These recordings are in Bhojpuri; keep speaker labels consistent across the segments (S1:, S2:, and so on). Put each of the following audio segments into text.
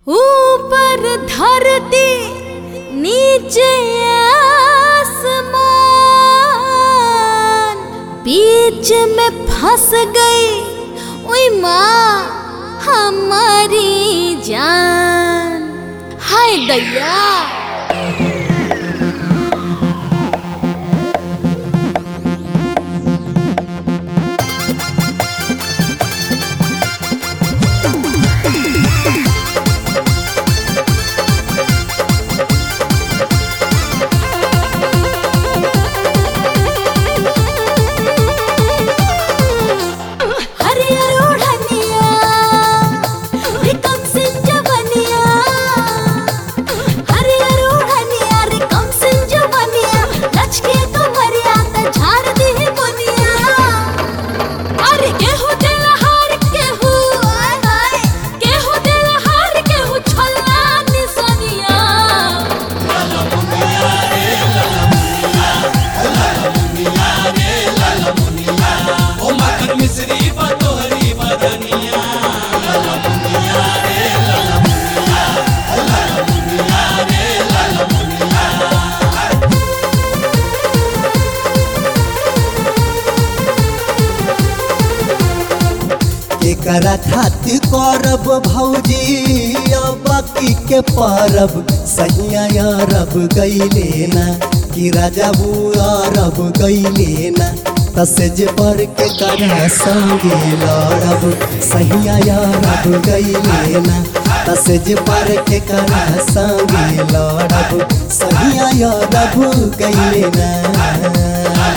S1: ऊपर धरती नीचे आसमान बीच में फंस गई ओई माँ हमारी जान हाय दैया हरियर ओढ़निया रिकम सिंह जवनिया हरियर ओढ़निया रिकम सिंह जवनिया लचके कमरिया त झाड़ दी बुनिया अरे केहू दिल हार केहू आय हाय केहू दिल हार केहू छल्ला निसनिया
S2: ओ मखन मिश्री बतोहरी बदनिया
S3: एकरा खातिर करब भौजी बाकी के परब सहिया अरब गईले ना कि राजा अरब गईले ना तसेज पर के करा संगे लड़ब सहिया अरब गईले ना तसेज पर के करा संगे लड़ब सहिया अरब गईले ना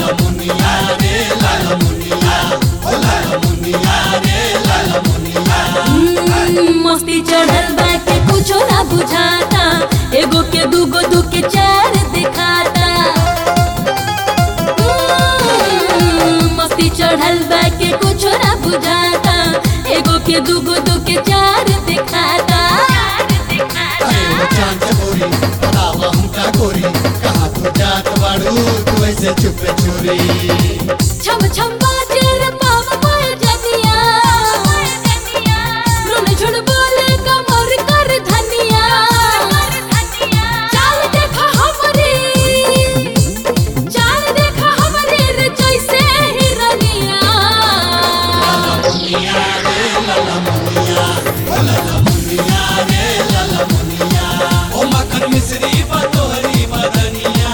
S1: हम्म, मस्ती चढ़ल बा के कुछो ना बुझाता एगो के दूगो दू के चार दिखाता हम्म, मस्ती चढ़ल बा के कुछो ना बुझाता एगो के दूगो दू के चार दिखाता
S2: अरे वो चांद गोरी बतावा हमका गोरी कहाँ तू जात बाड़ू तू ऐसे चुपे चोरी
S1: छम छम बाजे रे पाव पाए जनिया रुन झुन बोले कमर कर धनिया चाल देखा हमरी चाल देखा हमरी रे जैसे हिरनिया
S2: ओ मखन मिश्री बतोहरी बदनिया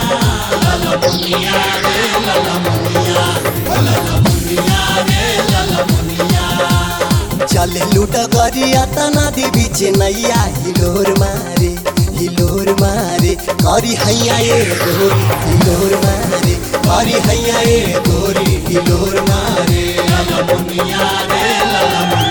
S3: चले लूट गरिया तना दे बीच नैया हिलोर मारे हिलोर मारे करी हैया ए गोरी हिलोर मारे करी हैया ए गोरी हिलोर मारे
S2: ललमुनिया रे ललमुनिया